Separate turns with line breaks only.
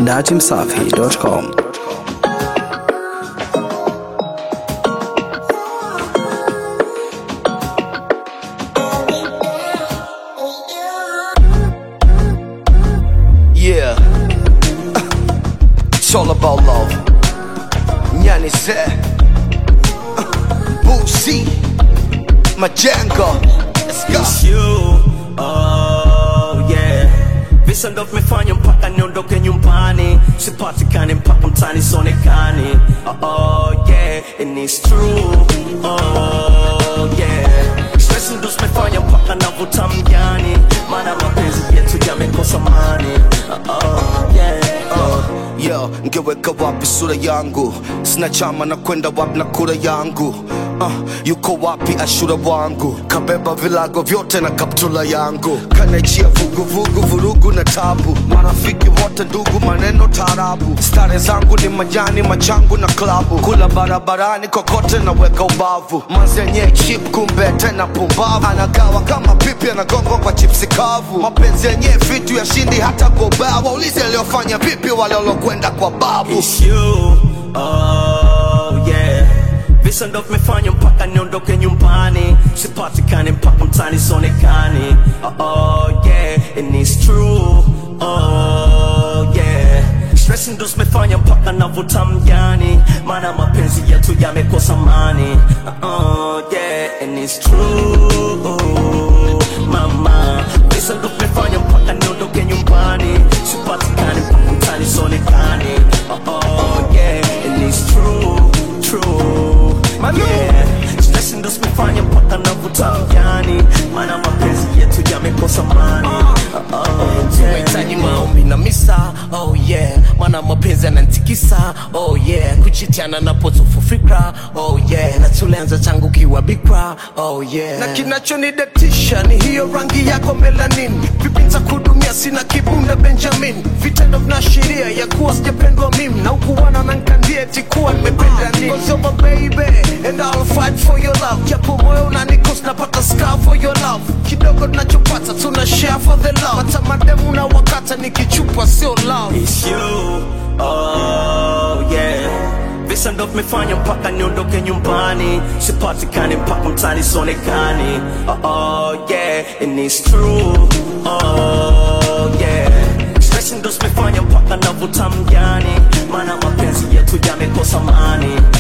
datimsafi.com.
Yeah. It's all about love. Nyani se. Busi. Majengo. Let's go.
It's you, oh yeah. Visa ndo vimefanya mpaka niondoke nyumbani, sipatikane mpaka mtani sionekani. Oh, oh yeah, and it's true, oh yeah. Stress ndo zimefanya mpaka navuta mjani, maana mapenzi yetu yamekosa mani. Oh, oh yeah, oh.
Yo, ngeweka wapi sura yangu? Sina chama na kwenda wapi na kura yangu? Uh, yuko wapi ashura wangu? Kabeba vilago vyote na kaptula yangu, kanachia vuguvugu, vurugu na tabu, marafiki wote ndugu, maneno tarabu. Stare zangu ni majani, machangu na klabu, kula barabarani kokote naweka ubavu, manzenye chip kumbe tena pumbavu, anagawa kama pipi, anagongwa kwa chipsi kavu. Mapenzi yenye vitu ya shindi hata kwa ubao, waulize aliyofanya vipi wale walokwenda kwa babu.
It's you, oh yeah. Visa ndo vimefanya mpaka niondoke nyumbani, sipatikane mpaka mtani sionekani. Oh, oh yeah, and it's true, oh yeah. Stress ndo zimefanya mpaka navuta mjani, maana mapenzi yetu yamekosa mani. Oh yeah, and it's true, mama. Visa ndo vimefanya mpaka niondoke nyumbani, sipatikane mpaka mtani sionekani. Oh, oh yeah, and it's true, true, yeah. Stress ndo zimefanya mpaka navuta mjani, maana mapenzi yetu yamekosa mani. Oh, oh yeah.
Mahitaji maombi na misa, oh yeah, maana mapenzi yanantikisa, oh yeah, kuchitiana na potofu fikra, oh yeah, na tulianza tangu kiwa bikra, oh yeah, na kinachonidatisha ni hiyo rangi yako melanin, vipi nitakudumia, sina kibunda Benjamin, vitendo vinaashiria ya kuwa sijapendwa mimi, na ukuwana na nkandia eti kuwa nimependa nini, Cause you're my baby, and I'll fight for your love, japo moyo unanikos, napata scar for your love, kidogo tunachopata tuna share for the love, hata mademu na wakata nikichupa sio love.
It's you, oh yeah. Visa ndo vimefanya mpaka niondoke nyumbani, sipatikane mpaka mtani sionekani. Oh, oh yeah, and it's true, oh yeah. Stress ndo zimefanya mpaka navuta mjani, maana mapenzi yetu yamekosa mani.